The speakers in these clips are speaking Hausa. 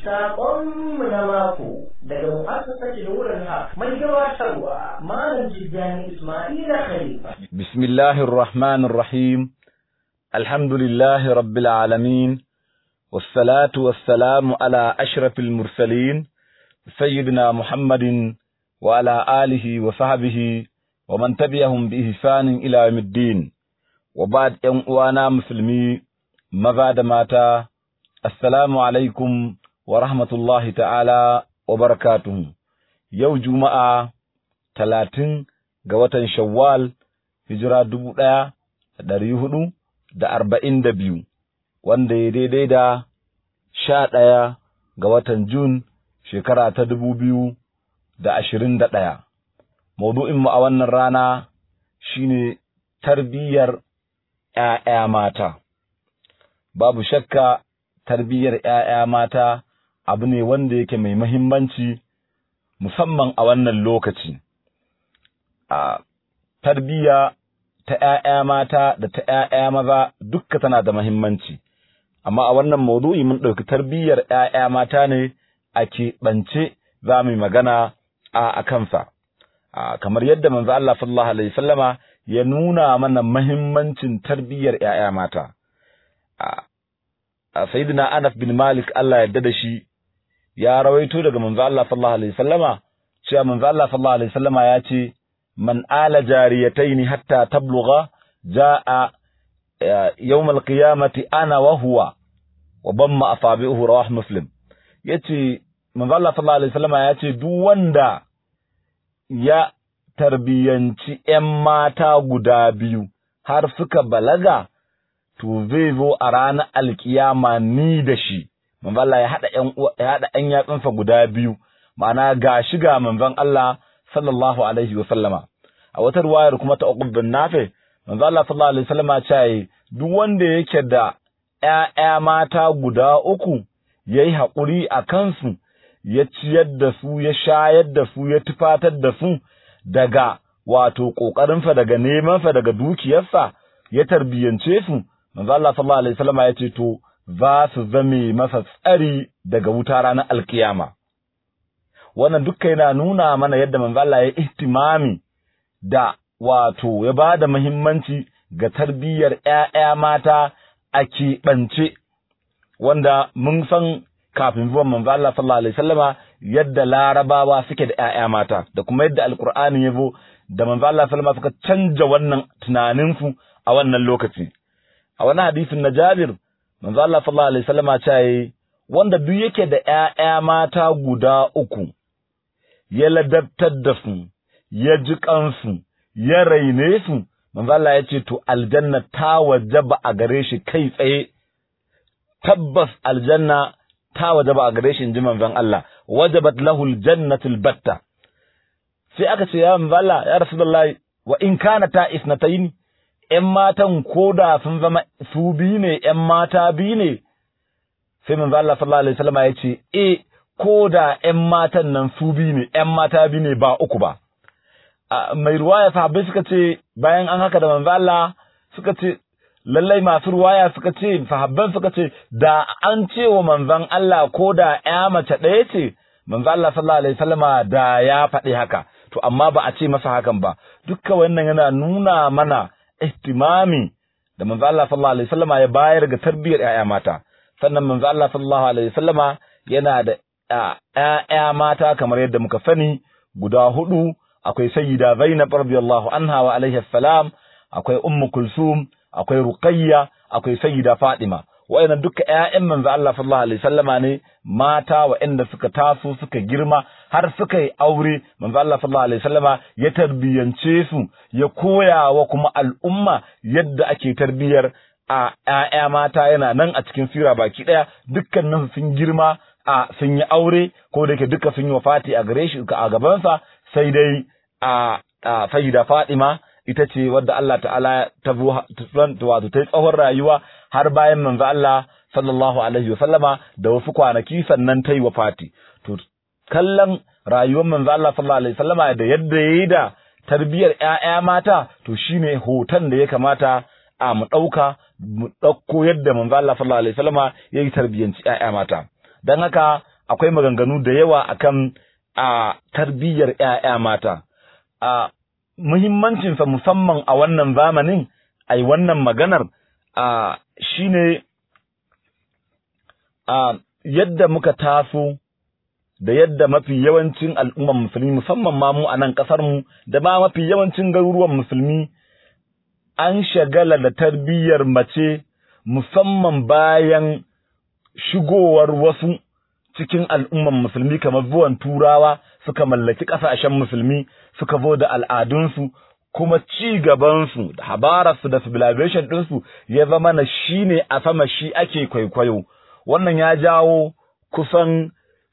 Saƙonmu na mako daga mu'assasar Nurin Haq mai gabatarwa Malam Jidani Ismaila Khalifa. Bismillahir Rahmanir Rahim. Alhamdulillahi Rabbil Alamin. Wassalatu wassalamu ala ashrafil mursalin sayyidina Muhammadin wa ala alihi wa sahbihi wa man tabi'ahum bi ihsanin ila yawmiddin. Wa ba'd ƴan uwana musulmi maza da mata assalamu alaikum wa rahmatullahi ta'ala wa barakatuhu. Yau Juma'a talatin ga watan Shawwal, hijira dubu ɗaya da ɗari hudu da arba'in da biyu, wanda ya daidai da sha ɗaya ga watan Jun shekara ta dubu biyu da ashirin da ɗaya. Maudu'inmu a wannan rana shi ne tarbiyyar ‘ya'ya mata. Babu shakka tarbiyyar ‘ya'ya mata abu ne wanda yake mai mahimmanci musamman a wannan lokaci. A tarbiyya ta ‘ya'ya mata da ta ‘ya'ya maza dukka tana da mahimmanci, amma a wannan maudu'i mun ɗauki tarbiyyar ‘ya'ya mata ne a keɓance za mu yi magana a kansa. Kamar yadda manzo Allah sallallahu Alaihi sallama ya nuna mana mahimmancin tarbiyyar ‘ya'ya mata. Sayyidina Anas bin Malik Allah yarda da shi ya rawaito daga manzo Allah sallallahu alaihi wasallama cewa manzo Allah sallallahu alaihi wasallama ya ce man ala jariyataini hatta tablugha jaa yawm alqiyamati ana wa huwa wa bamma asabi'uhu rawah muslim yace manzo Allah sallallahu alaihi wasallama ya ce duk wanda ya tarbiyanci ƴan mata guda biyu har suka balaga to zai zo a ranar alkiyama ni da shi manzon Allah ya haɗa ƴan ya haɗa ƴan yatsunsa guda biyu ma'ana ga shi ga manzon Allah sallallahu alaihi wa sallama a wata ruwayar kuma ta Uqb bin Nafi manzon Allah sallallahu alaihi wa sallama ce duk wanda yake da ƴaƴa mata guda uku yayi haƙuri a kansu ya ciyar da su ya shayar da su ya tufatar da su daga wato ƙoƙarinsa daga nemansa daga dukiyarsa ya tarbiyance su manzo Allah sallallahu alaihi wasallam ya ce to za su zame masa tsari daga wuta ranar alkiyama wannan dukkan yana nuna mana yadda manzo Allah ya ihtimami da wato ya ba da muhimmanci ga tarbiyyar ƴaƴa mata a keɓance wanda mun san kafin zuwan manzo Allah sallallahu alaihi wasallama yadda larabawa suke da ƴaƴa mata da kuma yadda alqur'ani ya zo da manzo Allah sallallahu alaihi suka canja wannan tunaninsu a wannan lokaci a wani hadisin na Jabir manzo Allah sallallahu alaihi wasallama ce wanda duk yake da ƴaƴa mata guda uku ya ladabtar da su ya ji kansu ya raine su manzo Allah ya ce to aljanna ta wajaba a gare shi kai tsaye tabbas aljanna ta wajaba a gare shi inji manzon Allah wajabat lahu aljannatul batta sai aka ce ya manzo Allah ya rasulullahi wa in kana ta isnatayn ƴan matan koda sun zama su biyu ne ƴan mata biyu ne sai manzo Allah sallallahu alaihi wasallam ya ce eh koda ƴan matan nan su biyu ne ƴan mata biyu ne ba uku ba mai ruwaya sahabbai suka ce bayan an haka da manzo Allah suka ce lallai masu ruwaya suka ce sahabban suka ce da an ce wa manzon Allah ko da ƴa mace ɗaya ce manzo Allah sallallahu alaihi wasallama da ya faɗi haka to amma ba a ce masa hakan ba dukka wannan yana nuna mana ihtimami da manzo Allah sallallahu alaihi wasallama ya bayar ga tarbiyyar ƴaƴa mata sannan manzo Allah sallallahu alaihi wasallama yana da ƴaƴa mata kamar yadda muka sani guda hudu akwai sayyida Zainab radiyallahu anha wa alaihi salam akwai ummu kulsum akwai ruqayya akwai sayyida fatima wa'annan duka ƴaƴan manzo Allah sallallahu alaihi wasallama ne mata wa'anda suka taso suka girma har suka yi aure manzo Allah sallallahu alaihi wasallama ya tarbiyance su ya koya wa kuma al'umma yadda ake tarbiyar a ƴaƴa mata yana nan a cikin sira baki daya dukkanin sun girma a sun yi aure ko da yake duka sun yi wafati a gare shi a gabansa sai dai a sayyida Fatima ita ce wadda Allah ta'ala ta wato ta yi tsawon rayuwa har bayan manzo Allah sallallahu alaihi wasallama da wasu kwanaki sannan ta yi wafati to kallon rayuwar manzo Allah sallallahu alaihi wasallama da yadda yayi da tarbiyar ƴaƴa mata to shine hoton da ya kamata a mu ɗauka mu ɗauko yadda manzo Allah sallallahu alaihi wasallama yayi tarbiyanci ƴaƴa mata dan haka akwai maganganu da yawa akan a tarbiyyar ƴaƴa mata a muhimmancinsa musamman a wannan zamanin ai wannan maganar a shine a yadda muka taso da yadda mafi yawancin al'ummar musulmi musamman ma mu a nan ƙasar mu da ma mafi yawancin garuruwan musulmi an shagala da tarbiyyar mace musamman bayan shigowar wasu cikin al'ummar musulmi kamar zuwan turawa suka mallaki ƙasashen musulmi suka zo da al'adunsu kuma ci gabansu da habararsu da civilization ɗinsu ya zama na shi ne a sama shi ake kwaikwayo wannan ya jawo kusan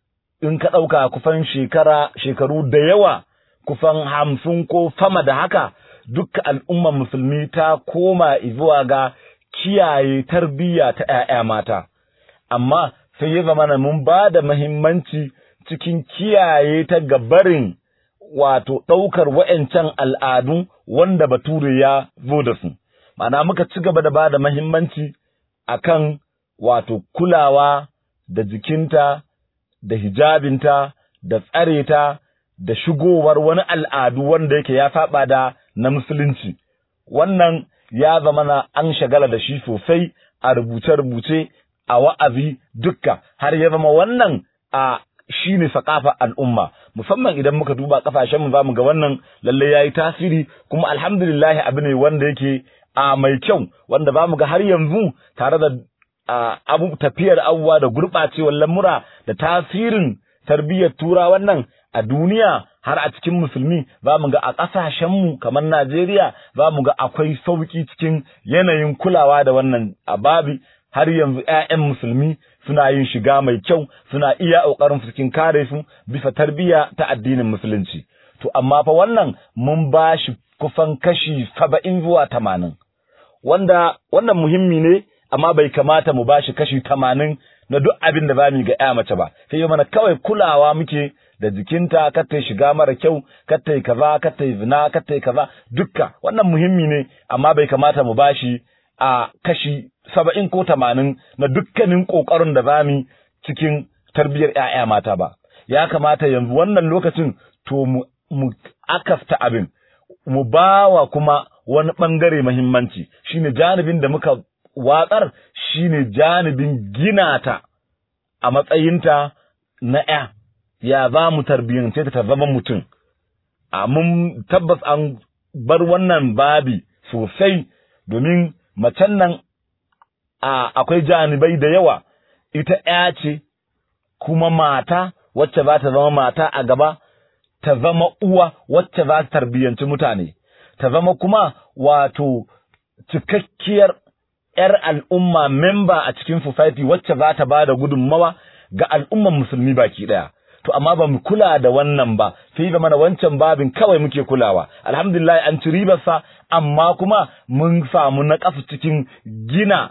in ka ɗauka kusan shekara shekaru da yawa kusan hamsin ko sama da haka dukka al'ummar musulmi ta koma zuwa ga kiyaye tarbiyya ta ‘ya'ya mata amma sai ya zama na mun ba da mahimmanci cikin kiyaye ta gabarin wato ɗaukar wa'yancan al'adu wanda bature ya zo da su ma'ana muka ci gaba da ba da mahimmanci akan wato kulawa da jikinta da hijabinta da tsare ta da shigowar wani al'adu wanda yake ya saba da na musulunci wannan ya zama na an shagala da shi sosai a rubuce-rubuce a wa'azi dukka har ya zama wannan a shi ne sakafa al'umma musamman idan muka duba kafashenmu za mu ga wannan lalle ya yi tasiri kuma alhamdulillahi abu ne wanda yake a mai kyau wanda za mu ga har yanzu tare da abu tafiyar abubuwa da gurɓacewar lamura da tasirin tarbiyyar tura wannan a duniya har a cikin musulmi za mu ga a ƙasashenmu kamar Najeriya za mu ga akwai sauƙi cikin yanayin kulawa da wannan ababi har yanzu ‘ya'yan musulmi suna yin shiga mai kyau suna iya ƙoƙarin cikin kare su bisa tarbiyya ta addinin musulunci. To amma fa wannan mun ba shi kusan kashi saba'in zuwa tamanin. Wanda wannan muhimmi ne amma bai kamata mu ba shi kashi tamanin na duk abin da ba mu ga ‘ya mace ba. Sai yi mana kawai kulawa muke da jikinta kar ta shiga mara kyau kar ta yi kaza kar ta yi zina kar ta yi kaza dukka wannan muhimmi ne amma bai kamata mu ba shi a kashi saba'in ko tamanin na dukkanin ƙoƙarin da za mu cikin tarbiyyar ‘ya'ya mata ba. Ya kamata yanzu wannan lokacin to mu akafta abin, mu ba wa kuma wani ɓangare mahimmanci, shi ne janibin da muka watsar shi ne janibin gina ta a matsayinta na ‘ya, ya za mu tarbiyyance ta zama mutum. A mun tabbas an bar wannan babi sosai domin macen nan akwai janibai da yawa ita ‘ya ce kuma mata wacce za ta zama mata a gaba ta zama uwa wacce za ta tarbiyyanci mutane ta zama kuma wato cikakkiyar ‘yar al'umma memba a cikin society wacce za ta ba da gudunmawa ga al'umman musulmi baki ɗaya. To, amma ba mu kula da wannan ba, sai zama na wancan babin kawai muke kulawa. Alhamdulillah an ci ribarsa, amma kuma mun samu na cikin gina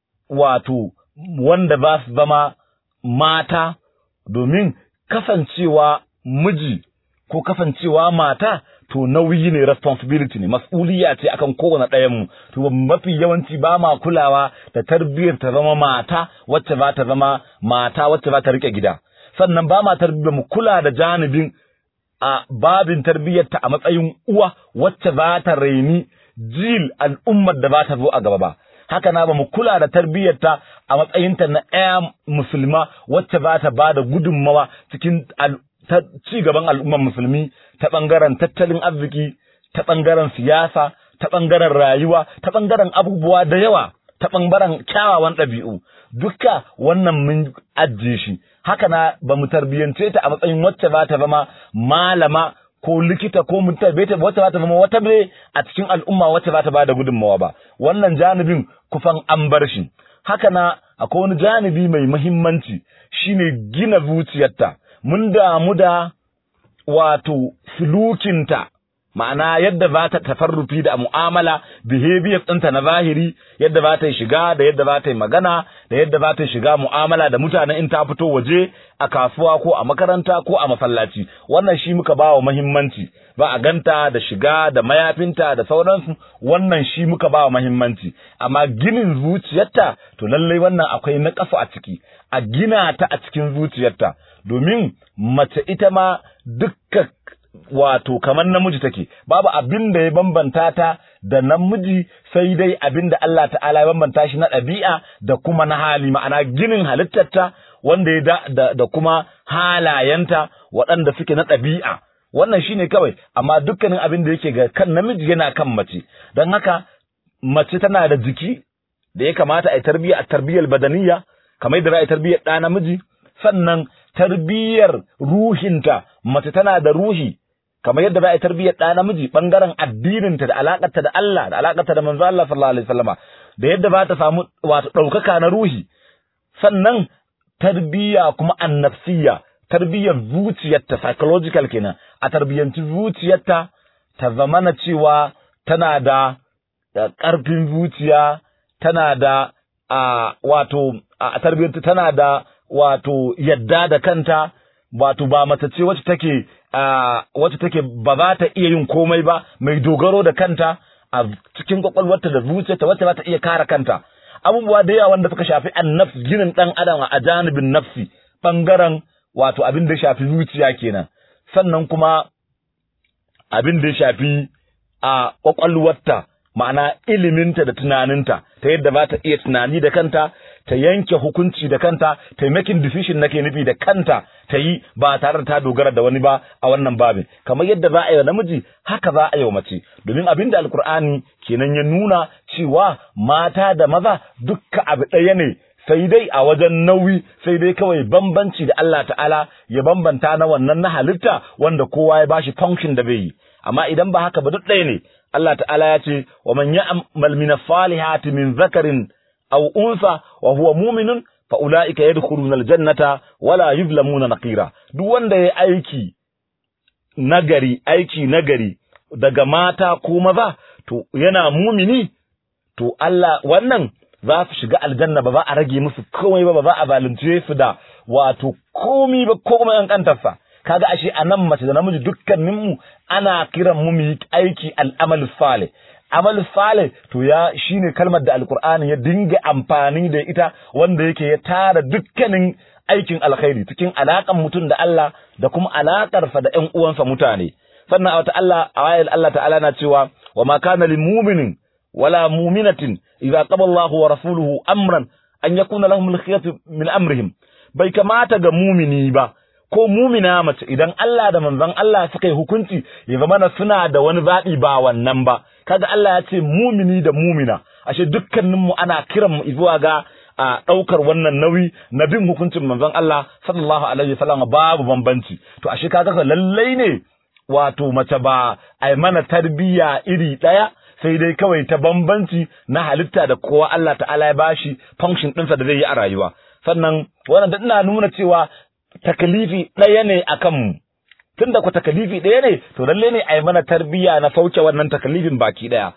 wato wanda ba su zama mata domin kasancewa miji ko kasancewa mata to nauyi ne responsibility ne mas'uliya ce akan kowane ɗayan mu to mafi yawanci ba ma kulawa da tarbiyyar ta zama mata wacce za ta zama mata wacce za ta rike gida sannan ba ma tarbiyyar mu kula da janibin a babin tarbiyyarta a matsayin uwa wacce za ta raini jil al'ummar da za ta zo a gaba ba haka na ba mu kula da tarbiyyarta a matsayinta na ɗaya musulma wacce za ta ba da gudunmawa cikin ci gaban al'ummar musulmi ta ɓangaren tattalin arziki ta ɓangaren siyasa ta ɓangaren rayuwa ta ɓangaren abubuwa da yawa ta ɓangaren kyawawan ɗabi'u duka wannan mun ajiye shi haka na ba mu tarbiyyance ta a matsayin wacce za ta zama malama ko likita ko mutabeta wacce za ta zama wata bai a cikin al'umma wacce za ta bada gudunmawa ba wannan janibin kufan an bar shi haka na akwai wani janibi mai muhimmanci shine gina zuciyarta mun damu da wato sulukinta ma'ana yadda za ta tafarrufi da mu'amala behavior ɗinta na zahiri yadda za ta yi shiga da yadda za ta yi magana da yadda za ta yi shiga mu'amala da mutane in ta fito waje a kasuwa ko a makaranta ko a masallaci wannan shi muka ba wa muhimmanci ba a ganta da shiga da mayafinta da sauransu wannan shi muka ba wa muhimmanci amma ginin zuciyarta to lallai wannan akwai na a ciki a gina ta a cikin zuciyarta domin mace ita ma dukkan wato kamar namiji take babu abin da ya bambanta ta da namiji sai dai abin da Allah ta'ala ya bambanta shi na ɗabi'a da kuma na hali ma'ana ginin halittarta wanda ya da, da, da kuma halayenta waɗanda suke na ɗabi'a wannan shine kawai amma dukkanin abin da yake ga kan namiji yana kan mace don haka mace tana da jiki da ya kamata a yi tarbiyya a tarbiyyar badaniya kamar da za a yi tarbiyyar ɗa namiji sannan tarbiyyar ruhinta mace tana da ruhi kamar yadda za a yi tarbiyyar ɗa namiji ɓangaren addininta da alaƙarta da Allah da alaƙarta da manzo Allah sallallahu alaihi wasallama da yadda ba ta samu wato ɗaukaka na ruhi sannan tarbiyya kuma annafsiyya tarbiyyar zuciyarta psychological kenan a tarbiyyanci zuciyarta ta zamana cewa tana da ƙarfin zuciya tana da a wato a tarbiyyarta tana da wato yadda da kanta wato ba mace ce wacce take wacce take ba za ta iya yin komai ba mai dogaro da kanta a cikin kwakwalwarta da zuciyarta wacce za ta iya kare kanta abubuwa da yawa wanda suka shafi annafs ginin dan adam a janibin nafsi bangaren wato abin da ya shafi zuciya kenan sannan kuma abin da ya shafi a kwakwalwarta ma'ana iliminta da tunaninta ta yadda za ta iya tunani da kanta ta yanke hukunci da kanta ta yi making decision nake nufi da kanta ta yi ba tare da ta dogara da wani ba a wannan babin kamar yadda za a yi wa namiji haka za a yi wa mace domin abin da alkur'ani kenan ya nuna cewa mata da maza dukka abu ɗaya ne sai dai a wajen nauyi sai dai kawai bambanci da Allah ta'ala ya bambanta na wannan na halitta wanda kowa ya bashi function da bai yi amma idan ba haka ba duk ɗaya ne Allah ta'ala ya ce wa man ya'mal min salihati min zakarin aw unsa wa huwa mu'minun fa ulaika yadkhuluna aljannata wala yuzlamuna naqira duk wanda ya aiki nagari aiki nagari daga mata ko maza to yana mumini to Allah wannan za su shiga aljanna ba za a rage musu komai ba ba za a zalunce su da wato komai ba komai an kantarsa kaga ashe a nan mace da namiji dukkaninmu ana kiran mu mu yi aiki al'amal salih amal salih to ya shine kalmar da alqur'ani ya dinga amfani da ita wanda yake ya tara dukkanin aikin alkhairi cikin alakan mutum da Allah da kuma alakar sa da ƴan uwansa mutane sannan a wata Allah a ayar Allah ta'ala na cewa wa ma kana lil mu'minin wala mu'minatin idza qada Allahu wa rasuluhu amran an yakuna lahum al-khiyatu min amrihim bai kamata ga mumini ba ko mumina mace idan Allah da manzon Allah suka yi hukunci ya zama na suna da wani zaɓi ba wannan ba kaga Allah ya ce mumini da mumina ashe dukkanin mu ana kiran mu zuwa ga a ɗaukar wannan nauyi na bin hukuncin manzon Allah sallallahu alaihi wasallam babu bambanci to ashe kaga lallai ne wato mace ba ai mana tarbiyya iri ɗaya sai dai kawai ta bambanci na halitta da kowa Allah ta'ala ya bashi function ɗinsa da zai yi a rayuwa sannan wannan da ina nuna cewa takalifi ɗaya ne a kanmu tun da ku takalifi ɗaya ne to lalle ne a yi mana tarbiyya na sauke wannan takalifin baki ɗaya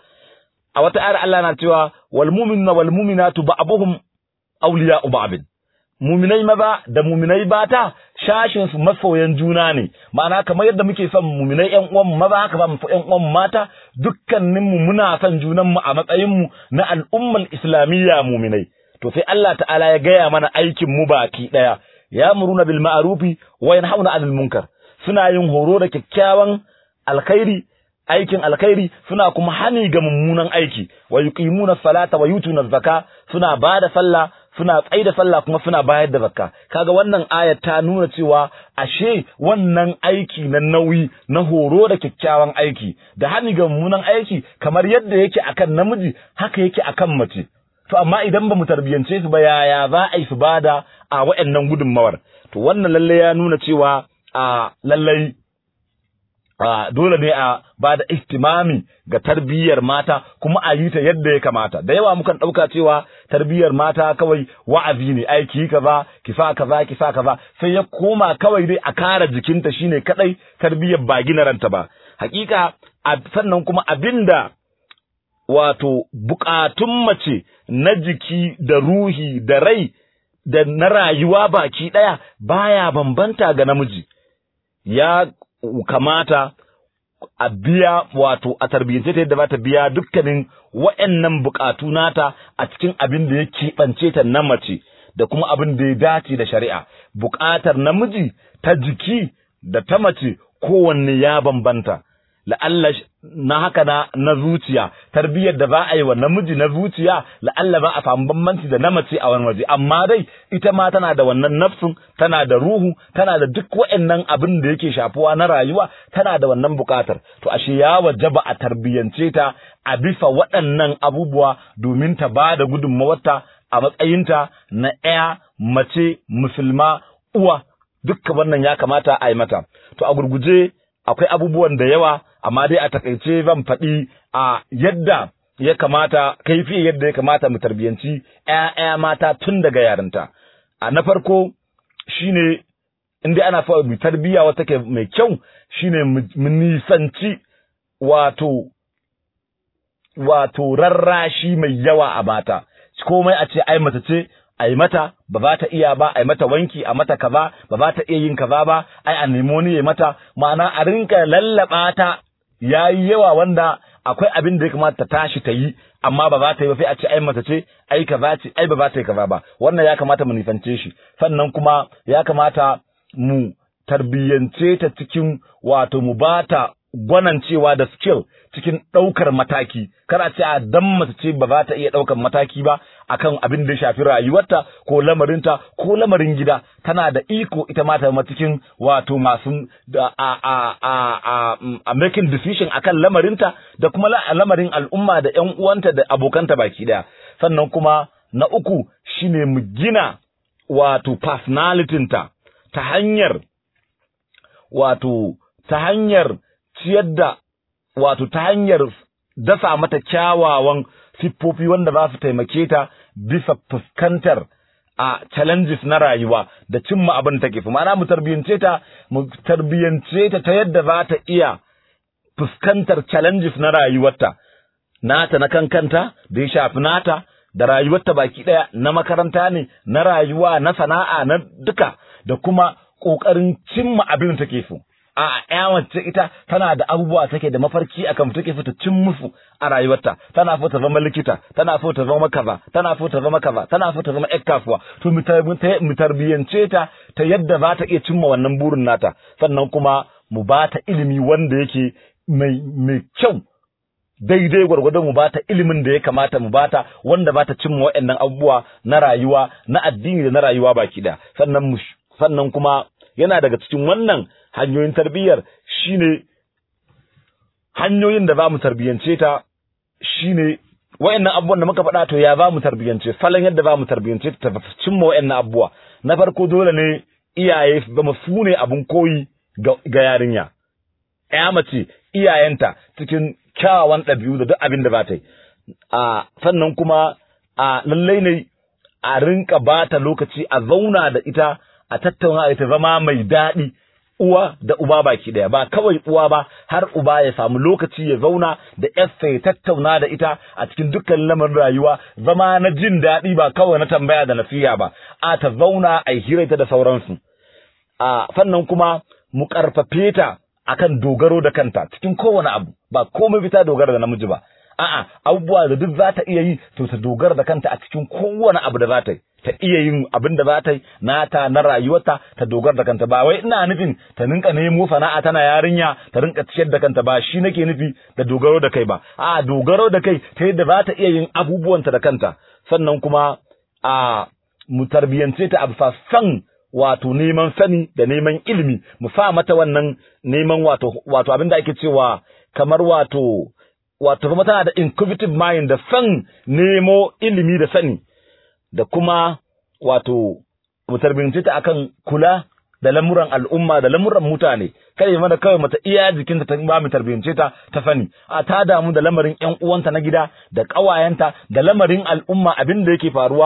a wata ayar Allah na cewa wal mu'minuna wal mu'minatu ba'dhum awliya'u ba'd muminai maza da muminai bata shashin su masoyan juna ne ma'ana kamar yadda muke son muminai ƴan uwan mu maza haka ba mu ƴan uwan mata dukkanin mu muna son junan mu a matsayin mu na al'ummar islamiyya muminai to sai Allah ta'ala ya gaya mana aikin mu baki ɗaya ya'muruna bil ma'rufi wa yanhauna 'anil munkar suna yin horo da kyakkyawan alkhairi aikin alkhairi suna kuma hani ga mummunan aiki wa yuqimuna salata wa yutuna zakka suna bada sallah suna tsaida sallah kuma suna bayar da zakka kaga wannan ayat ta nuna cewa ashe wannan aiki na nauyi na horo da kyakkyawan aiki da hani ga mummunan aiki kamar yadda yake akan namiji haka yake akan mace to amma idan ba mu tarbiyance su ba yaya za a yi su bada a wa'annan gudunmawar to wannan lalle ya nuna cewa a lallai dole ne a ba da ihtimami ga tarbiyyar mata kuma a yi ta yadda ya kamata da yawa mukan ɗauka cewa tarbiyyar mata kawai wa'azi ne aiki kaza ki sa kaza ki sa kaza sai ya koma kawai dai a kara jikinta shine kadai tarbiyyar ba gina ranta ba hakika sannan kuma abinda wato bukatun mace na jiki da ruhi da rai da na rayuwa baki ɗaya baya bambanta ga namiji ya kamata a biya wato a tarbiyyance ta yadda za ta biya dukkanin wa'annan bukatu nata a cikin abin da ya keɓance ta na mace da kuma abin da ya dace da shari'a bukatar namiji ta jiki da ta mace kowanne ya bambanta la'alla na haka na na zuciya tarbiyyar da ba a yi wa namiji na zuciya la'alla ba a samu bambanci da na mace a wani waje amma dai ita ma tana da wannan nafsin tana da ruhu tana da duk wa'annan abin da yake shafuwa na rayuwa tana da wannan bukatar to ashe ya wajaba a tarbiyyance ta a bisa waɗannan abubuwa domin ta ba da gudunmawarta a matsayinta na ɗaya mace musulma uwa dukkan wannan ya kamata a yi mata to a gurguje akwai abubuwan da yawa amma dai a takaice zan faɗi a yadda ya kamata kaifi yadda ya kamata mu tarbiyanci ƴaƴa mata tun daga yarinta a na farko shine in dai ana fa mu tarbiya wata ke mai kyau shine mu nisanci wato wato rarrashi mai yawa a mata komai a ce ai mace ce a yi mata ba za ta iya ba a yi mata wanki a mata kaza ba za ta iya yin kaza ba ai a nemo ni ya mata ma'ana a rinka lallaba ta yayi yawa wanda akwai abin da ya kamata ta tashi ta yi amma ba za ta yi ba sai a ce ai mata ce ai kaza ce ai ba za ta yi kaza ba wannan ya kamata mu nisance shi sannan kuma ya kamata mu tarbiyyance ta cikin wato mu bata gwanancewa da skill cikin ɗaukar mataki kada ce a dan mace ce ba za ta iya ɗaukar mataki ba akan abin da ya shafi rayuwarta ko lamarinta ko lamarin gida tana da iko ita ma ta zama cikin wato masu da a a a a, a making decision akan lamarinta da kuma lamarin al'umma da ƴan uwanta da abokanta baki daya sannan kuma na uku shine mu gina wato personality ta ta hanyar wato ta hanyar ciyar da wato ta hanyar dasa mata kyawawan siffofi wanda za su taimake ta bisa fuskantar a challenges na rayuwa da cimma abin take fi ma'ana mu tarbiyance ta mu tarbiyance ta ta yadda za ta iya fuskantar challenges na rayuwarta nata na kankanta da ya shafi nata da rayuwarta baki daya na makaranta ne na rayuwa na sana'a na duka da kuma ƙoƙarin cimma abin take so a ƴa wacce ita tana da abubuwa take da mafarki akan take so ta cin musu a rayuwarta tana so ta zama likita tana so ta zama kaza tana so ta zama kaza tana so ta zama ƴar kasuwa to mu tarbiyance ta ta yadda za ta iya cimma wannan burin nata sannan kuma mu ba ta ilimi wanda yake mai mai kyau daidai gwargwadon mu bata ilimin da ya kamata mu bata wanda bata cimma waɗannan abubuwa na rayuwa na addini da na rayuwa baki da sannan sannan kuma yana daga cikin wannan hanyoyin tarbiyyar shine hanyoyin da za mu tarbiyyance ta shine wayannan abubuwan da muka faɗa to ya za mu tarbiyyance salon yadda za mu tarbiyyance ta ta cimma wayannan abubuwa na farko dole ne iyaye su zama su ne abin koyi ga yarinya ya mace iyayenta cikin kyawawan ɗabi'u da duk abin da za ta yi a sannan kuma a lallai ne a rinka ba ta lokaci a zauna da ita a tattauna ita zama mai daɗi uwa da uba baki daya ba kawai uwa ba har uba ya samu lokaci ya zauna da yarsa ya tattauna da ita a cikin dukkan lamarin rayuwa zama na jin daɗi ba kawai na tambaya da nasiya ba a ta zauna a hira ta da sauransu a sannan kuma mu karfafe ta akan dogaro da kanta cikin kowane abu ba komai fita dogara da namiji ba a'a abubuwa da duk za ta iya yi to ta dogara da kanta a cikin kowane abu da za ta yi ta iya yin abin da za ta yi nata na rayuwarta ta dogara da kanta ba wai ina nufin ta rinka nemo sana'a tana yarinya ta rinka ciyar da kanta ba shi nake nufi da dogaro da kai ba a dogaro da kai ta yadda za ta iya yin abubuwanta da kanta sannan kuma a mu tarbiyance ta a bisa san wato neman sani da neman ilimi mu sa mata wannan neman wato wato abin da ake cewa kamar wato wato kuma tana da inquisitive mind da san nemo ilimi da sani da kuma wato mu tarbiyance ta akan kula da lamuran al'umma da lamuran mutane kada mana kawai mata iya jikinta ta ba mu tarbiyance ta ta sani a ta damu da lamarin ƴan uwanta na gida da ƙawayenta da lamarin al'umma abin da yake faruwa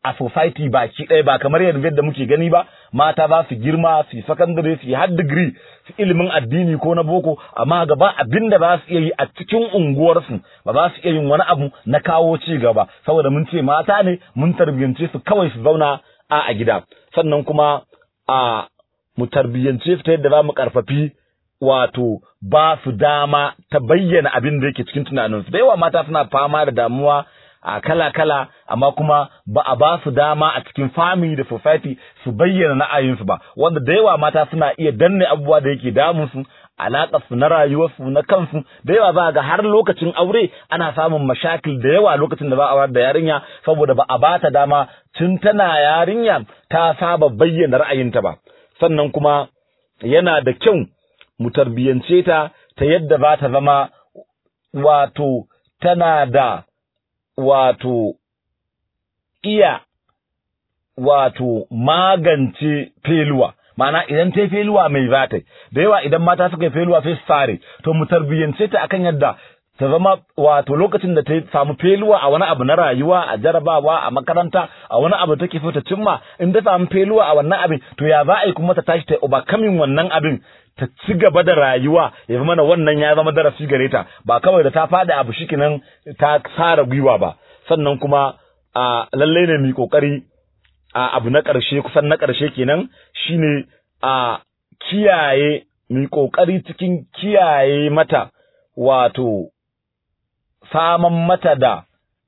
a society baki ɗaya ba kamar yadda muke gani ba mata za su girma su yi secondary su yi har degree su ilimin addini ko na boko amma gaba abin da ba su iya yi a cikin unguwarsu ba za su iya yin wani abu na kawo ci gaba saboda mun ce mata ne mun tarbiyyance su kawai su zauna a a gida sannan kuma a mu tarbiyyance su ta yadda za mu karfafi wato ba su dama ta bayyana abin da yake cikin tunaninsu da yawa mata suna fama da damuwa a kala-kala amma kuma ba a ba su dama a cikin family da society su bayyana na'ayinsu ba wanda da yawa mata suna iya danne abubuwa da yake damunsu alaƙar su na rayuwarsu na kansu da yawa ba ga har lokacin aure ana samun mashakil da yawa lokacin da ba a da yarinya saboda ba a ba ta dama tun tana yarinya ta saba bayyana ra'ayinta ba sannan kuma yana da kyau mu tarbiyyance ta ta yadda za ta zama wato tana da wato iya wato magance feluwa ma'ana idan ta yi feluwa mai za ta da yawa idan mata suka yi feluwa sai su sare to mu tarbiyyance ta akan yadda ta zama wato lokacin da ta samu feluwa a wani abu na rayuwa a jarabawa a makaranta a wani abu take so ta cimma in ta samu feluwa a wannan abin to ya za a yi kuma ta tashi ta overcoming wannan abin ta ci gaba da rayuwa ya mana wannan ya zama darasi gare ta ba kawai da ta faɗi abu shikinan ta tsara gwiwa ba sannan kuma a lallai ne mu kokari a abu na ƙarshe kusan na ƙarshe kenan shine a kiyaye mu kokari cikin kiyaye mata wato saman mata da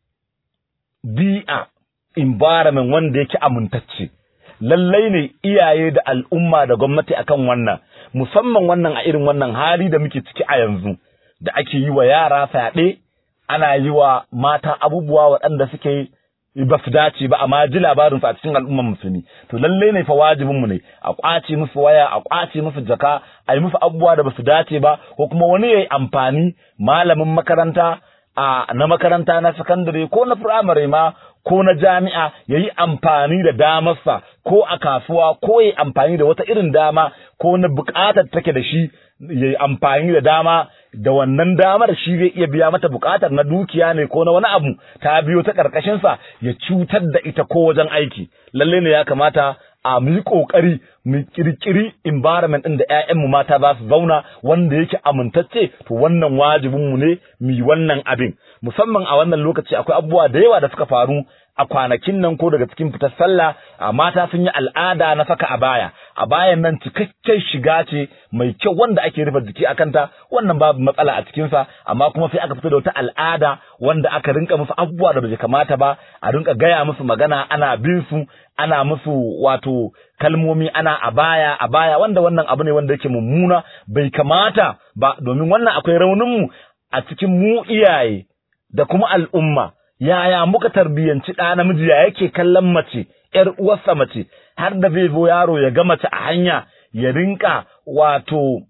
bi'a environment wanda yake amintacce lallai ne iyaye da al'umma da gwamnati akan wannan musamman wannan a irin wannan hali da muke ciki a yanzu da ake yi wa yara fyaɗe ana yi wa mata abubuwa waɗanda suke ba su dace ba amma ji labarinsu a cikin al'ummar musulmi to lalle ne fa wajibinmu ne a ƙwace musu waya a ƙwace musu jaka a yi musu abubuwa da ba su dace ba ko kuma wani ya yi amfani malamin makaranta a na makaranta na sakandare ko na firamare ma ko na jami'a ya yi amfani da damarsa ko a kasuwa ko ya yi amfani da wata irin dama ko na buƙatar take da shi ya yi amfani da dama da wannan damar shi zai iya biya mata buƙatar na dukiya ne ko na wani abu ta biyo ta ƙarƙashinsa ya cutar da ita ko wajen aiki lalle ne ya kamata a mu yi ƙoƙari mu ƙirƙiri environment ɗin da ‘ya'yanmu mata za su zauna wanda yake amintacce to wannan wajibinmu ne mu yi wannan abin musamman a wannan lokaci akwai abubuwa da yawa da suka faru a kwanakin nan ko daga cikin fitar sallah a mata sun yi al'ada na saka a baya a bayan nan cikakken shiga ce mai kyau wanda ake rufe jiki a kanta wannan babu matsala a cikinsa amma kuma sai aka fito da wata al'ada wanda aka rinka musu abubuwa da bai kamata ba a rinka gaya musu magana ana bin su ana musu wato kalmomi ana a baya a baya wanda wannan abu ne wanda yake mummuna bai kamata ba domin wannan akwai raunin mu a cikin mu iyaye da kuma al'umma yaya muka tarbiyyanci ɗa namiji ya yake kallon mace ‘yar uwarsa mace har da zai zo yaro ya ga mace a hanya ya rinka wato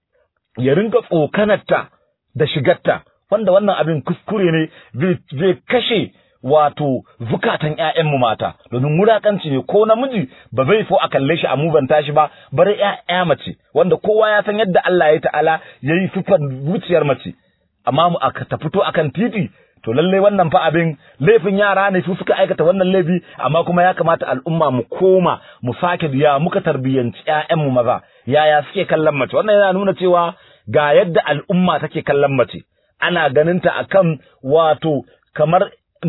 ya rinka tsokanarta da shigarta wanda wannan abin kuskure ne zai kashe wato zukatan ‘ya'yanmu mata domin wulaƙanci ne ko namiji ba zai so a kalle shi a mubanta shi ba bari ‘ya'ya mace wanda kowa ya san yadda Allah ya ta'ala ya yi sifar zuciyar mace amma mu aka ta fito akan titi to lallai wannan fa abin laifin yara ne su suka aikata wannan laifi amma kuma ya kamata al'umma mu koma mu sake ya muka tarbiyyanci ƴaƴanmu maza yaya suke kallon mace wannan yana nuna cewa ga yadda al'umma take kallon mace ana ganinta akan wato kamar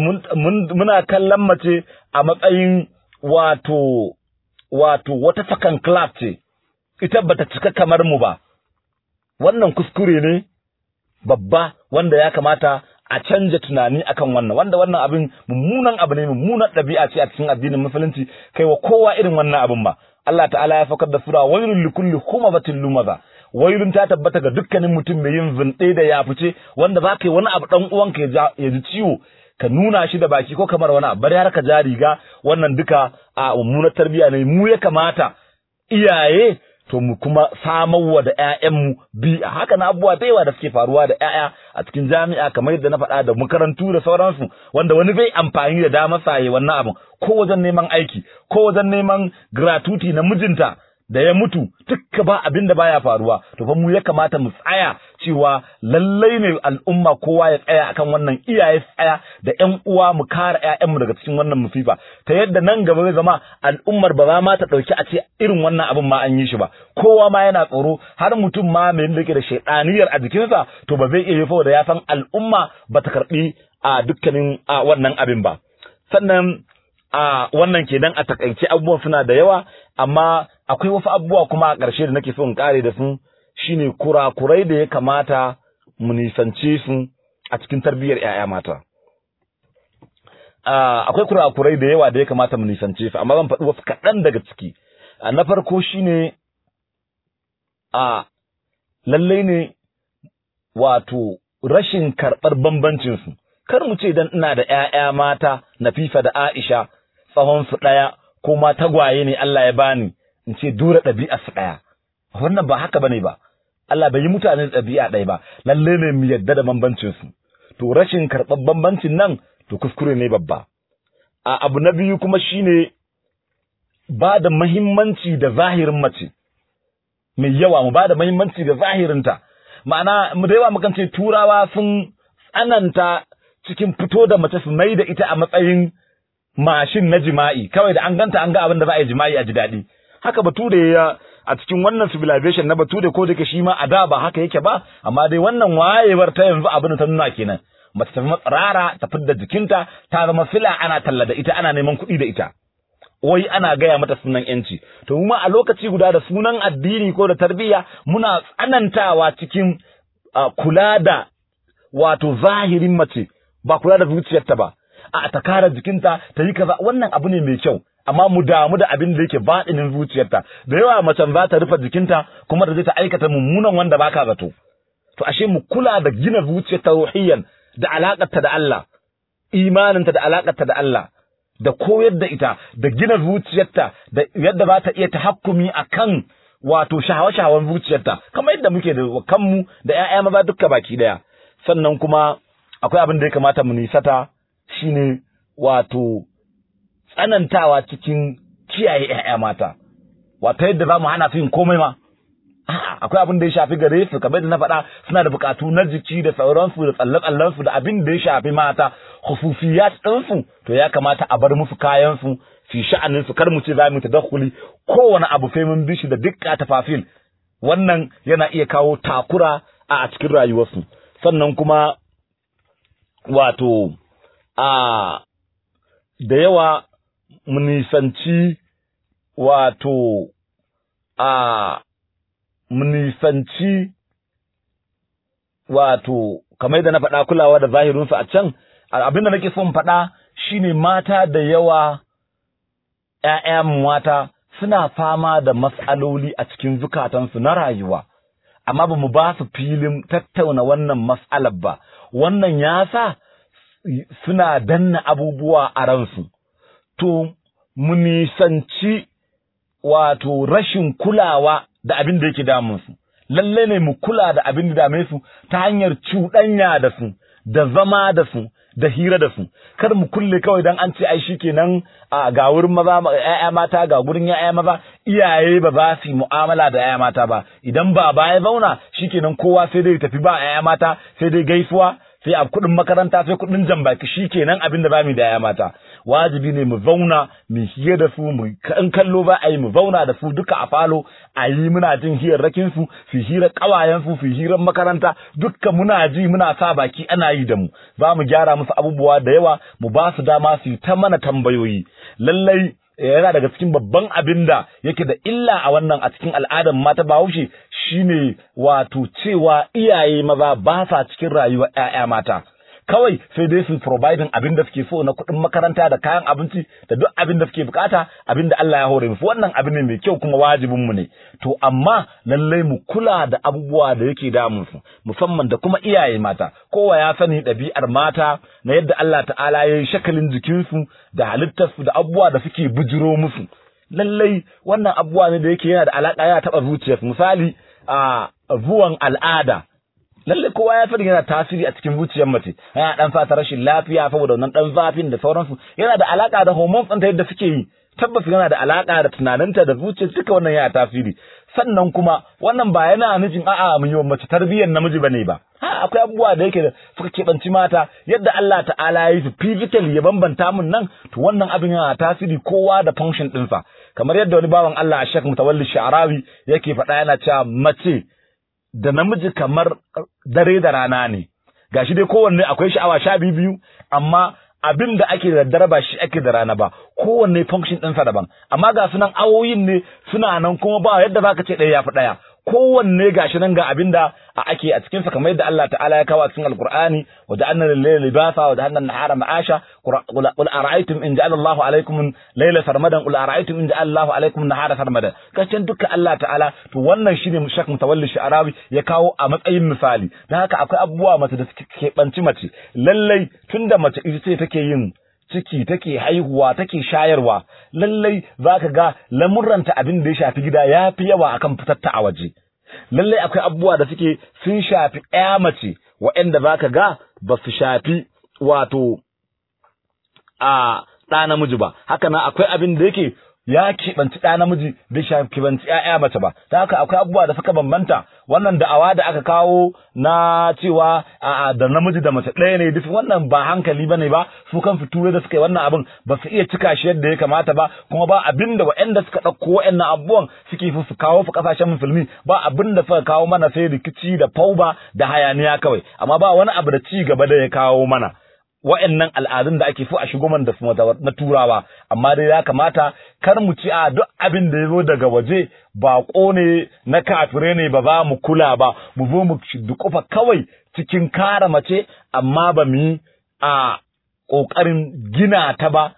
muna kallon mace a matsayin wato wato wata sakan class ce ita bata cika kamar mu ba wannan kuskure ne babba wanda ya kamata a canja tunani akan wannan wanda wannan abin mummunan abu ne mummunan ɗabi'a ce a cikin addinin musulunci kai wa kowa irin wannan abin ba Allah ta'ala ya saukar da sura wailul likulli humazatin lumaza wailun ta tabbata ga dukkanin mutum mai yin zunɗe da ya fice wanda za ka yi wani abu dan uwanka ya ji ciwo ka nuna shi da baki ko kamar wani abu bari har ka ja riga wannan duka a mummunar tarbiyya ne mu ya kamata iyaye to mu kuma samarwa da ƴaƴanmu bi'a haka na abubuwa da yawa da suke faruwa da ƴaƴa a cikin jami'a kamar yadda na faɗa da makarantu da sauransu wanda wani bai amfani da damar saye wannan abin ko wajen neman aiki ko wajen neman gratuity na mijinta da ya mutu dukka ba abin da baya faruwa to fa mu ya kamata mu tsaya cewa lallai ne al'umma kowa ya tsaya akan wannan iyaye tsaya da ƴan uwa mu kare ƴaƴanmu daga cikin wannan musifa ta yadda nan gaba zai zama al'ummar ba za ma ta ɗauki a ce irin wannan abin ma an yi shi ba kowa ma yana tsoro har mutum ma mai da yake da shaidaniyar a jikinsa to ba zai iya yi da ya san al'umma ba ta karɓi a dukkanin a wannan abin ba sannan a wannan kenan a takaice abubuwan suna da yawa amma akwai wasu abubuwa kuma a ƙarshe da nake so in kare da su shine kurakurai da ya kamata mu nisance su a cikin tarbiyyar 'ya'ya mata akwai kurakurai da yawa da ya kamata mu nisance su amma zan faɗi wasu kaɗan daga ciki na farko shine a lallai ne wato rashin karɓar bambancinsu kar mu ce idan ina da ‘ya'ya mata Nafifa da Aisha tsawon su ɗaya ko ma tagwaye ne Allah ya bani in ce dura ɗabi'a su ɗaya wannan ba haka bane ba Allah bai yi mutane ɗabi'a ɗaya ba lalle ne mu yadda da bambancin su to rashin karɓar bambancin nan to kuskure ne babba a abu na biyu kuma shine ba da muhimmanci da zahirin mace mai yawa mu ba da muhimmanci da zahirinta ma'ana mu da yawa mukan ce turawa sun tsananta cikin fito da mace su mai da ita a matsayin mashin na jima'i kawai da an ganta an ga abin da za a yi jima'i a ji daɗi haka bature ya a cikin wannan civilization na bature ko da shi ma a da ba haka yake ba amma dai wannan wayewar ta yanzu abin da ta nuna kenan mace ta zama tsirara ta fidda jikinta ta zama fila ana talla da ita ana neman kuɗi da ita wai ana gaya mata sunan yanci to mu a lokaci guda da sunan addini ko da tarbiyya muna tsanantawa cikin kula da wato zahirin mace ba kula da zuciyarta ba a ta kare jikinta ta yi kaza wannan abu ne mai kyau amma mu damu da abin da yake baɗinin zuciyarta da yawa macen za ta rufe jikinta kuma da zai ta aikata mummunan wanda baka zato to ashe mu kula da gina zuciyarta ruhiyyan da alakarta da Allah imaninta da alakarta da Allah da koyar da ita da gina zuciyarta da yadda za ta iya tahakkumi akan wato shahawa-shahawan zuciyarta kamar yadda muke da kanmu da ƴaƴa maza dukka baki daya sannan kuma akwai abin da ya kamata mu nisata shine wato tsanantawa cikin kiyaye ƴaƴa mata wato yadda za mu hana su yin komai ma akwai abin da ya shafi gare su kamar da na faɗa suna da buƙatu na jiki da sauransu da tsalle-tsallensu da abin da ya shafi mata khusufiyat ɗinsu to ya kamata a bar musu kayansu fi sha'anin su kar mu ce za mu tadakkuli kowane abu sai mun bi shi da dukka tafafil wannan yana iya kawo takura a cikin rayuwarsu sannan kuma wato a da yawa mu nisanci wato a mu nisanci wato kamar da na faɗa kulawa da zahirinsu a can abin da nake son faɗa shine mata da yawa ‘ya'yan mata suna fama da matsaloli a cikin zukatansu na rayuwa, amma ba mu ba su filin tattauna wannan matsalar ba, wannan ya sa suna danna abubuwa a ransu. To, mu nisanci wato rashin kulawa da abin da yake damunsu, lalle ne mu kula da abin da dame su ta hanyar cuɗanya da su, da zama da su, da hira da su kar mu kulle kawai dan an ce ai shikenan a ga wurin maza ƴaƴa mata ga gurin ƴaƴa maza iyaye ba za su yi mu'amala da ƴaƴa mata ba idan ba ba ya zauna shikenan kowa sai dai tafi ba ƴaƴa mata sai dai gaisuwa sai a kuɗin makaranta sai kuɗin jambaki shikenan abin da zamu yi da ƴaƴa mata wajibi ne mu zauna mu hira da su mu in kallo ba a yi mu zauna da su duka a falo a yi muna jin hirarrakin su su hira kawayen su su hirar makaranta dukkan muna ji muna sa baki ana yi da mu za mu gyara musu abubuwa da yawa mu ba su dama su yi ta mana tambayoyi lallai yana daga cikin babban abin da yake da illa a wannan a cikin al'adar mata bahaushe shine wato cewa iyaye maza ba sa cikin rayuwar 'ya'ya mata kawai sai dai su providing abin da suke so na kuɗin makaranta da kayan abinci da duk abin da suke bukata abin da Allah ya hore musu wannan abin ne mai kyau kuma wajibin mu ne to amma lallai mu kula da abubuwa da yake damun su musamman da kuma iyaye mata kowa ya sani ɗabi'ar mata na yadda Allah ta'ala ya yi shakalin jikinsu da halittarsu da abubuwa da suke bujiro musu lallai wannan abubuwa ne da yake yana da alaƙa yana taɓa zuciyarsu misali a zuwan al'ada lalle kowa ya fi yana tasiri a cikin zuciyar mace yana dan fata rashin lafiya saboda wannan dan zafin da sauransu yana da alaka da hormones ɗinta yadda suke yi tabbas yana da alaka da tunaninta da zuciyar duka wannan yana tasiri sannan kuma wannan ba yana nufin a'a mun yi mace tarbiyyar namiji bane ba ha akwai abubuwa da yake da suka keɓanci mata yadda Allah ta'ala ya yi su physically ya bambanta mun nan to wannan abin yana tasiri kowa da function ɗinsa kamar yadda wani bawan Allah a Sheikh Mutawalli Sha'rawi yake faɗa yana cewa mace da namiji kamar dare da rana ne gashi dai kowanne akwai sha'awa sha biyu biyu amma abin da ake da daddare ba shi ake da rana ba kowanne function ɗinsa daban amma ga sunan awoyin ne suna nan kuma ba yadda zaka ce ɗaya yafi ɗaya kowanne gashi nan ga abin da ake a cikinsa kamar yadda Allah ta'ala ya kawo a cikin alqur'ani wa ja'alna lil-layli libasa wa ja'alna an-nahara ma'asha qul ara'aytum in ja'ala Allahu alaykum layla sarmadan qul ara'aytum in ja'ala Allahu alaykum an-nahara sarmadan kashin duka Allah ta'ala to wannan shine shak mutawalli sha'arawi ya kawo a matsayin misali dan haka akwai abubuwa mace da suke keɓanci mace lallai tunda mace ita ce take yin ciki take haihuwa take shayarwa lallai zaka ga lamurranta abin da ya shafi gida ya fi yawa akan fitatta a waje lallai akwai abubuwa da suke sun shafi ɗaya mace waɗanda zaka ga ba su shafi wato a ɗa namiji ba haka nan akwai abin da yake ya keɓanci ɗa namiji bai keɓanci ‘ya'ya mace ba, ta haka akwai abubuwa da suka bambanta wannan da'awa da aka kawo na cewa a da namiji da mace ɗaya ne duk wannan ba hankali ba ne ba su kan fitu da suka yi wannan abin ba su iya cika shi yadda ya kamata ba kuma ba abin da waɗanda suka ɗauko waɗannan abubuwan suke su kawo su ƙasashen musulmi ba abin da suka kawo mana sai rikici da fauba da hayaniya kawai amma ba wani abu da ci gaba da ya kawo mana. wa'annan al'adun da ake so a shigo man da su na turawa amma dai ya kamata kar mu ci a duk abin da ya zo daga waje baƙo ne na kafire ne ba za mu kula ba mu zo mu dukufa kawai cikin kare mace amma ba mu yi a ƙoƙarin gina ta ba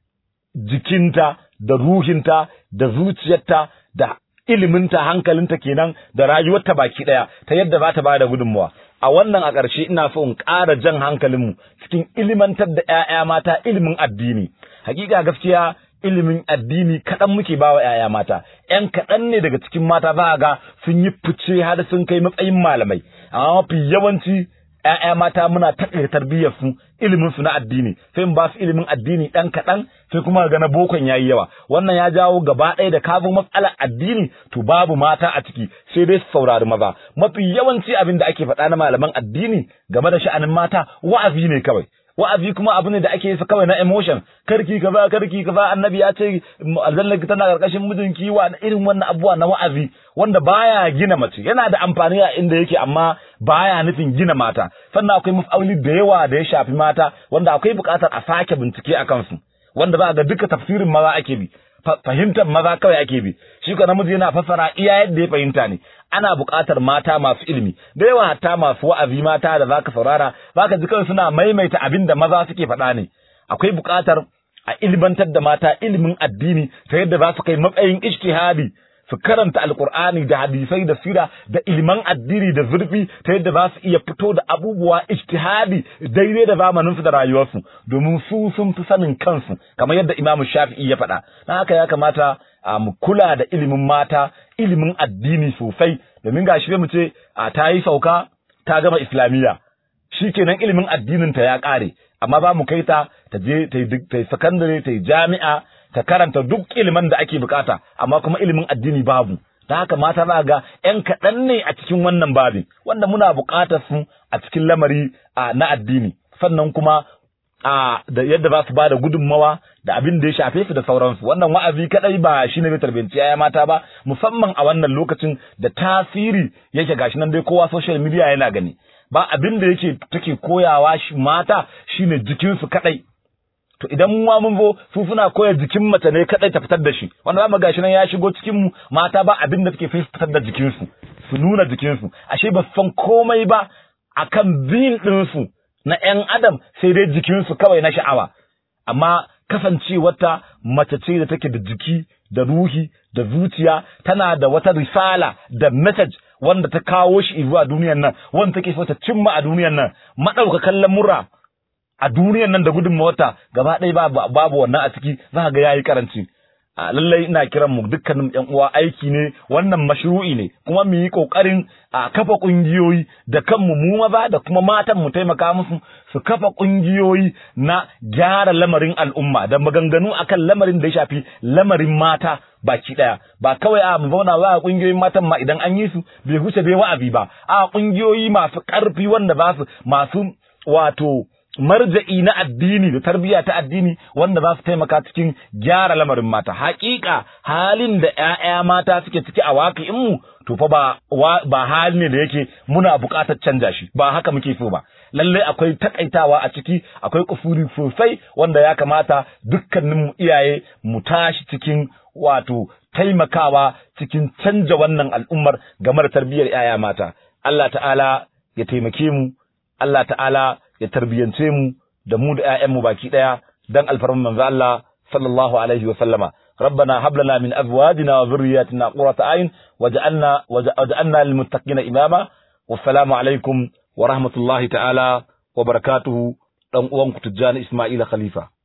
jikinta da ruhinta da zuciyarta da iliminta hankalinta kenan da rayuwarta baki ɗaya ta yadda za ta ba da gudunmawa a wannan a ƙarshe ina so in ƙara jan hankalinmu cikin ilimantar da ‘ya'ya mata ilimin addini. Hakika gaskiya ilimin addini kaɗan muke ba wa ‘ya'ya mata, ‘yan kaɗan ne daga cikin mata za ga sun yi fice har sun kai matsayin malamai, amma mafi yawanci ‘ya'ya mata muna taƙaita tarbiyyar su ilimin su na addini, sai mu ba su ilimin addini ɗan kaɗan sai kuma ga na bokon yayi yawa. Wannan ya jawo gaba ɗaya da kafin matsalar addini to babu mata a ciki sai dai su saurari maza. Mafi yawanci abin da ake faɗa na malaman addini game da sha'anin mata wa'azi ne kawai. wa'azi kuma abu ne da ake yi kawai na emotion karki kaza karki kaza annabi ya ce aljanna tana karkashin mijinki wa irin wannan abubuwa na wa'azi wanda baya gina mace yana da amfani a inda yake amma baya nufin gina mata sannan akwai mafauli da yawa da ya shafi mata wanda akwai buƙatar a sake bincike a kansu wanda za ga duka tafsirin maza ake bi fahimtar maza kawai ake bi shi ko namiji yana fassara iya yadda ya fahimta ne ana buƙatar mata masu ilimi da yawa hatta masu wa'azi mata da zaka saurara zaka ji kawai suna maimaita abin da maza suke faɗa ne akwai buƙatar a ilimantar da mata ilimin addini ta yadda za su kai matsayin ijtihadi su karanta alkur'ani da hadisai da sira da iliman addini da zurfi ta yadda za su iya fito da abubuwa ijtihadi daidai da zamaninsu da rayuwarsu domin su sun fi sanin kansu kamar yadda imamu shafi'i ya faɗa na haka ya kamata a mu kula da ilimin mata ilimin addini sosai domin ga shi mu ce a ta yi sauka ta gama islamiyya shikenan ilimin addinin ta ya ƙare amma ba mu kai ta ta je ta yi sakandare ta yi jami'a ta karanta duk ilimin da ake bukata amma kuma ilimin addini babu ta haka mata za ga ‘yan kaɗan ne a cikin wannan babin wanda muna buƙatar su a cikin lamari na addini sannan kuma a da yadda za su ba da gudunmawa da abin da ya shafe su da sauransu wannan wa'azi kadai ba shi ne zai tarbiyyanci ya mata ba musamman a wannan lokacin da tasiri yake gashi nan dai kowa social media yana gani ba abin da yake take koyawa shi mata shine jikinsu kadai to idan mu mun zo su suna koya jikin mace ne kadai ta fitar da shi wanda zamu gashi nan ya shigo cikin mu mata ba abin da suke fitar da jikin su su nuna jikin su ashe ba san komai ba akan bin din su na ƴan adam sai dai jikin su kawai na sha'awa amma kasancewarta mace ce da take da jiki da ruhi da zuciya tana da wata risala da message wanda ta kawo shi zuwa duniyar nan wanda take so ta cimma a duniyar nan madaukakan lamura a duniyar nan da gudunmawarta gaba ɗaya babu babu wannan a ciki za ga yayi karanci a lallai ina kiran mu dukkanin yan uwa aiki ne wannan mashru'i ne kuma mu yi kokarin a kafa kungiyoyi da kanmu mu maza da kuma matan mu taimaka musu su kafa kungiyoyi na gyara lamarin al'umma da maganganu akan lamarin da ya shafi lamarin mata baki daya ba kawai a mu zauna ba a kungiyoyin matan ma idan an yi su bai huce bai wa'azi ba a kungiyoyi masu karfi wanda ba su masu wato marja'i na addini da tarbiyya ta addini wanda za su taimaka cikin gyara lamarin mata hakika halin da ƴaƴa mata suke ciki a waƙi'in mu to fa ba ba hali ne da yake muna buƙatar canja shi ba haka muke so ba lalle akwai takaitawa a ciki akwai kufuri sosai wanda ya kamata dukkanin mu iyaye mu tashi cikin wato taimakawa cikin canja wannan al'ummar game da tarbiyyar ƴaƴa mata Allah ta'ala ya taimake mu Allah ta'ala ya tarbiyance mu da mu da ƴaƴanmu baki ɗaya dan alfarman manzo Allah sallallahu alaihi wa sallama ربنا هب لنا من ازواجنا وذرياتنا قرة اعين واجعلنا واجعلنا للمتقين اماما والسلام عليكم ورحمة الله تعالى وبركاته dan uwanku Tijjani Ismaila Khalifa